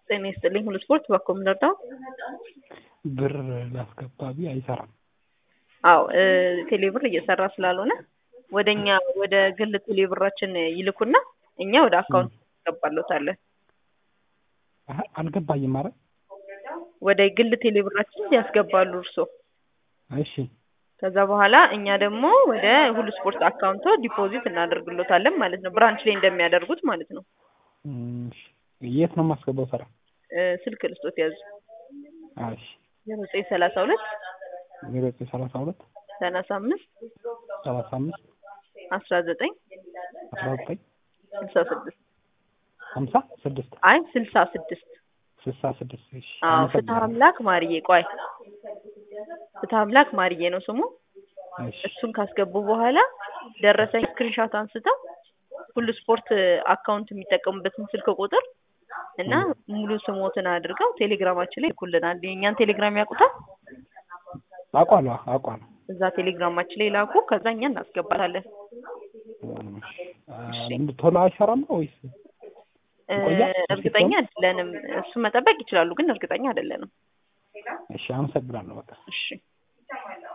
ጤና ይስጥልኝ ሁሉ ስፖርት በኮ ምንርዳው ብር ላስገባ ቢ አይሰራም። አዎ ቴሌብር እየሰራ ስላልሆነ ወደ እኛ ወደ ግል ቴሌብራችን ይልኩና እኛ ወደ አካውንት እናስገባሎታለን። አሀ፣ አልገባኝም ማለት ወደ ግል ቴሌብራችን ያስገባሉ እርሶ። እሺ ከዛ በኋላ እኛ ደግሞ ወደ ሁሉ ስፖርት አካውንቶ ዲፖዚት እናደርግሎታለን ማለት ነው። ብራንች ላይ እንደሚያደርጉት ማለት ነው። እም፣ እሺ። የት ነው የማስገባው? ስራ እ፣ ስልክ ልስጦት ያዙ እሺ ዜሮ ዘጠኝ ሰላሳ ሁለት ዜሮ ዘጠኝ ሰላሳ ሁለት ሰላሳ አምስት ሰላሳ አምስት አስራ ዘጠኝ አስራ ዘጠኝ ስልሳ ስድስት ሀምሳ ስድስት አይ ስልሳ ስድስት ስልሳ ስድስት እሺ አዎ ፍትሀ አመሰግናለሁ። አምላክ ማርዬ ቆይ ፍትሀ አምላክ ማርዬ ነው ስሙ እሺ እሱን ካስገቡ በኋላ ደረሰኝ ስክሪንሻት አንስተው ሁሉ ስፖርት አካውንት የሚጠቀሙበትን ስልክ ቁጥር እና ሙሉ ስሞትን አድርገው ቴሌግራማችን ላይ ይልኩልናል። የእኛን ቴሌግራም ያውቁታል። አውቃለሁ አውቃለሁ። እዛ ቴሌግራማችን ላይ ላኩ። ከዛ እኛ እናስገባታለን። እም፣ ቶሎ አይሰራም ነው ወይስ እ፣ ይቆያል? እርግጠኛ አይደለንም። እሱን መጠበቅ ይችላሉ፣ ግን እርግጠኛ አይደለንም። እሺ አመሰግናለሁ በቃ እሺ